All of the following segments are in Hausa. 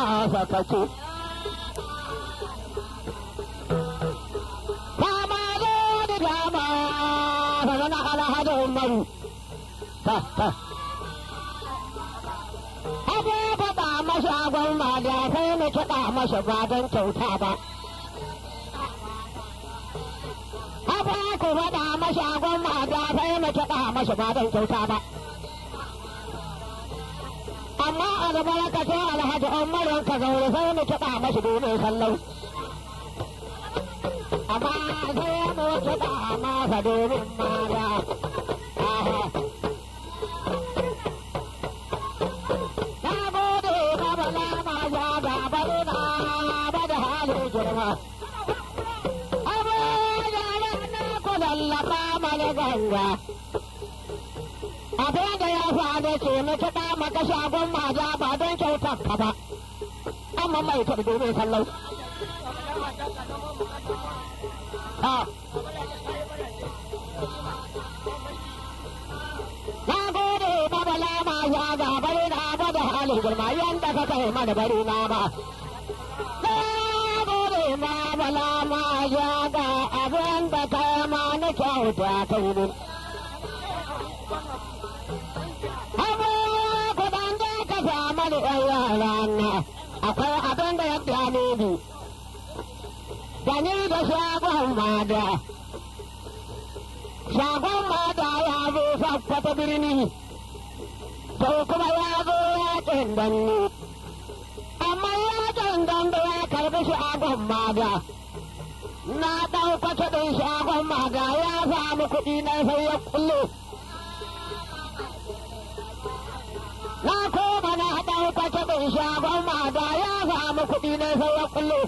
sakace. Kama zo da dama, sana alhaji Umaru. Ta, ta. Abu faɗa masa gwamma da sai na kiɗa masa ba don kyauta ba. Abu ku faɗa masa gwamma da sai na kiɗa masa ba don kyauta ba. Amma albarkacin alhaji Umaru ka zaure sai na kiɗa masa domin sallau. Amma sai mu kiɗa masa domin mara. Aha. Na gode ka bala ma ya da bari na ba da halin girma. Abu ya na ku lallaba mana ganga. Abin da ya faru ce na kiɗa maka shagon maja ba don kyautar ka ba. Amma mai ta domin sallau. Ha. Na gode ba bala ma ya ga bari na ba da halin girma yanda ka kai mana bari na ba. Na gode ma bala ma ya ga abin da kai ma na kyauta kai ne. Abu kudan da ka samu da ɗan yara na akwai abin da ya dame ni. Da ni da shagon mada. shagon mata ya zo sakwata birni sau kuma ya zo yakin danne amma yakin dambe ya karbi shagon mata na ɗauka kuɗin shagon mata ya samu kuɗi na sai ya kullo na koma na ɗauka kuɗin shagon mata ya samu kuɗi na sai ya kullo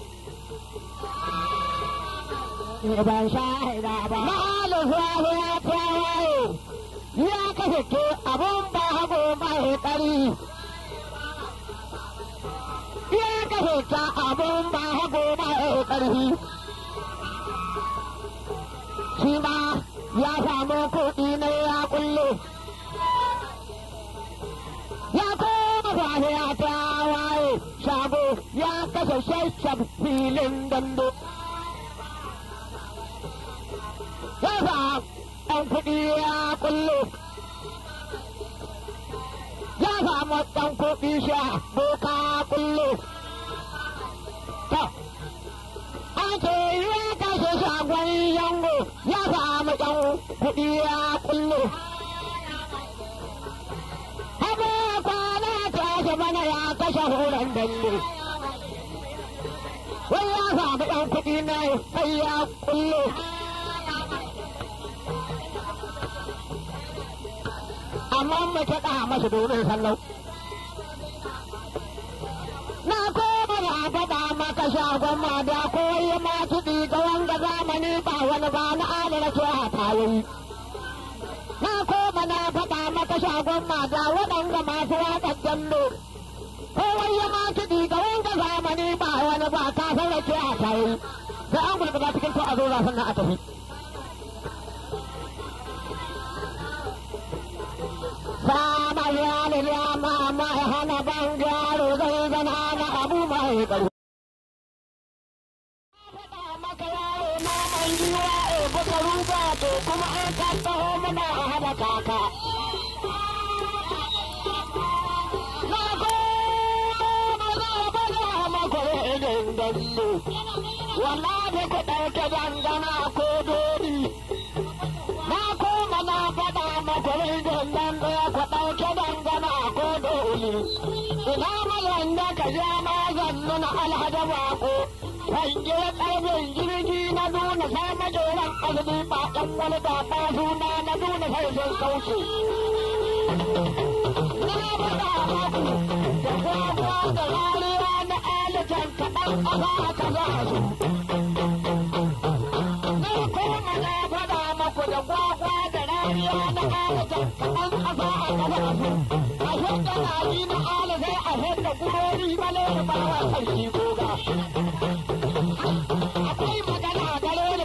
ban shahida ba. Mahalin sahi ya tawaye, ya kasance abun ba hago mai ƙari. Ya kasance abun ba hago mai ƙarfi. Shi ma ya samu kuɗi na ya kulle. Ya koma sahi ya tawaye, shago ya kashe shashab filin dando. yasa ɗan kuɗi ya kullu ya samu ɗan kuɗi sha boka kullu to an ce ya kashe shagon yango ya samu ɗan kuɗi ya kullu Abu kwana tashi bana ya kashe horon danne. Wai ya samu ɗan kuɗi na sai ya kullu. amma mace ɗa masa domin sallau. Na koma na faɗa maka shagon ma da koyi ma kiɗi ga wanga zamani ba wani ba na adana ce a tayoyi. Na koma na faɗa maka shagon ma da waɗanda masu waƙar dambe. Kowai ma kiɗi ga wanga zamani ba wani ba ka san rake a tayoyi. Sai an gulgula cikin to a zo zafin nan a tafi. Sama ya ne ya ma ma ya hana ban gyaro zai zana na abu mai ƙarfi. maka yaro na mai yiwa e buka ruga to kuma an ka taho mana a hada kaka. Na goma za a bada maka irin dallo. Wallahi ku ɗauke dangana ko dori. Na koma na faɗa maka irin nan ɗaya ku ɗauke dangana ko dori. Ina mayan da ka ja mazan nuna alhaji bako. Hange ƙarfin jirgi na nuna sai majoran azumi ba ɗan wani da ba suna na nuna sai sun kauce. Na faɗa maku da gwagwa da rariya na alijan kaɗan ƙasa ka za su. Na koma na faɗa maku da gwagwa da rariya na alijan kaɗan ƙasa ka za su. A shekka na yi na alizai a shekka gurori bale da bawa kan shi goga. akwai magana gare